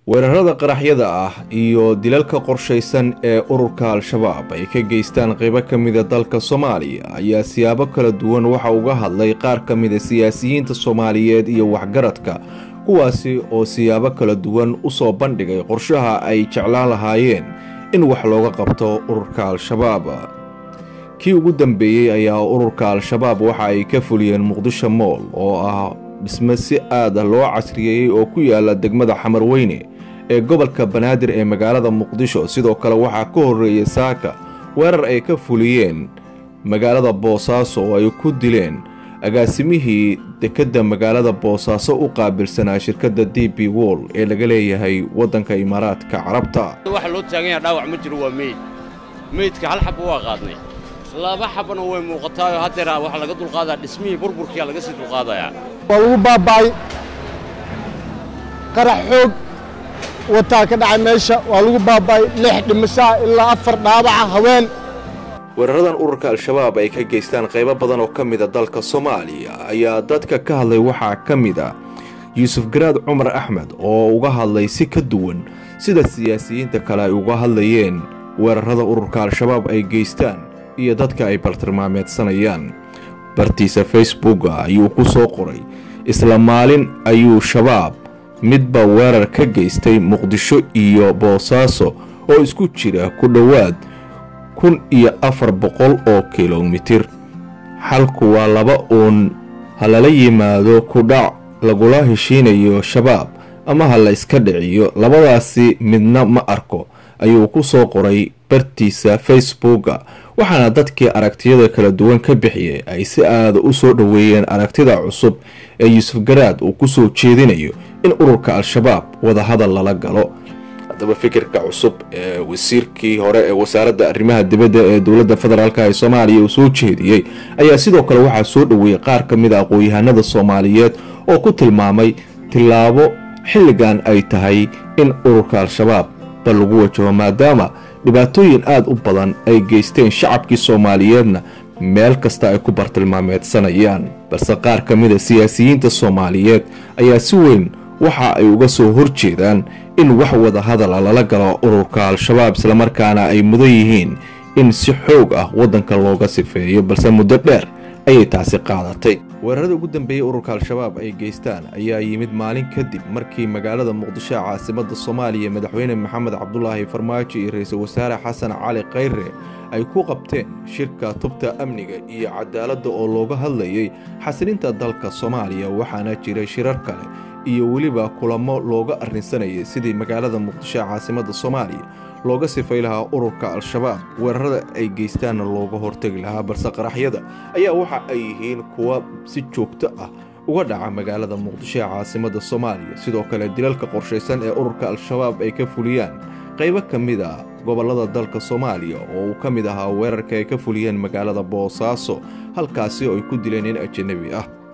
weerarada qaraxyada ah iyo dilalka qorshaysan ee ururka al-shabaab ay ka geystaan qaybo ka mida dalka soomaaliya ayaa siyaabo kala duwan waxa uga hadlay qaar ka mida siyaasiyiinta soomaaliyeed iyo waxgaradka kuwaasi oo siyaabo kala duwan u soo bandhigay qorshaha ay jeclaan lahaayeen in wax looga qabto ururka al-shabaab kii ugu dambeeyey ayaa ururka al-shabaab waxa ay ka fuliyeen muqdisho mool oo ah dhisme si aad ah loo casriyeeyey oo ku yaala degmada xamarweyne ee gobolka banaadir ee magaalada muqdisho sidoo kale waxaa ka horreeyay saaka weerar ay ka fuliyeen magaalada boosaaso oo ay ku dileen agaasimihii dekedda magaalada boosaaso u qaabilsanaa shirkadda d b wol ee laga leeyahay waddanka imaaraadka carabta waxa loo taagan yaha dhaawac ma jiro waa meyd meydka hal xabba waa qaadnay laba xabbana way muuqataayoo haddeer waxaa laga dulqaadaa dhismihii burburkiyaa laga sii dulqaadayaa waa lagu baaba'ay qarax xoog wataa ka dhacay meesha waa lagu baaba'ay lix dhimashaa ilaa afar dhaabaca haween weeraradan ururka al-shabaab ay ka geystaan qaybo badan oo ka mida dalka soomaaliya ayaa dadka ka hadlay waxaa ka mid a yuusuf garaad cumar axmed oo uga hadlay si ka duwan sida siyaasiyiinta kale ay uga hadlayeen weerarada ururka al-shabaab ay geystaan iyo dadka ay bartilmaameedsanayaan bartiisa facebooka ayuu ku soo qoray isla maalin ayuu shabaab midba weerar ka geystay muqdisho iyo boosaaso oo isku jira ku dhowaad kun iyo afar boqol oo kilomitir xalku waa laba uun ha lala yimaado kudhac lagula heshiinayo shabaab ama ha la iska dhiciyo labadaasi midna ma arko ayuu ku soo qoray bartiisa facebooka waxaana dadkii aragtiyada kala duwan ka bixiyay ay si aada u soo dhoweeyeen aragtida cusub ee yuusuf garaad uu ku soo jeedinayo in ururka al-shabaab wadahadal lala galo haddaba fikirka cusub ee wasiirkii hore ee wasaaradda arrimaha dibadda ee dowladda federaalk ee soomaaliya uu soo jeediyey ayaa sidoo kale waxaa soo dhoweeyey qaar ka mid a aqoon-yahanada soomaaliyeed oo ku tilmaamay tillaabo xilligan ay tahay in ururka al-shabaab ba lagu wajaho maadaama dhibaatooyin aada u badan ay geysteen shacabkii soomaaliyeedna meel kasta ay ku bartilmaameedsanayaan balse qaar ka mid a siyaasiyiinta soomaaliyeed ayaa si weyn waxa ay uga soo horjeedaan in wax wada hadala lala galo ururka al-shabaab islamarkaana ay mudan yihiin in si xoog ah waddanka looga sifeeyo balse muddo dheer ayay taasi qaadatay weerarada ugu dambeeyey ururka al-shabaab ay geystaan ayaa yimid maalin kadib markii magaalada muqdisho caasimadda soomaaliya madaxweyne maxamed cabdulaahi farmaajo iyo ra-iisul wasaare xasan cali khayre ay ku qabteen shirka tubta amniga iyo cadaaladda oo looga hadlayay xasilinta dalka soomaaliya waxaana jiray shirar kale iyo weliba kulamo looga arrinsanayay sidii magaalada muqdisho caasimadda soomaaliya looga sifay lahaa ururka al-shabaab weerarada ay geystaanna looga hortegi lahaa balse qaraxyada ayaa waxa ay yihiin kuwa si joogto ah uga dhaca magaalada muqdisho ee caasimadda soomaaliya sidoo kale dilalka qorshaysan ee ururka al-shabaab ay ka fuliyaan qaybo ka mid a gobollada dalka soomaaliya oo uu ka mid ahaa weerarka ay ka fuliyeen magaalada boosaaso halkaasi oo ay ku dileen nin ajanabi ah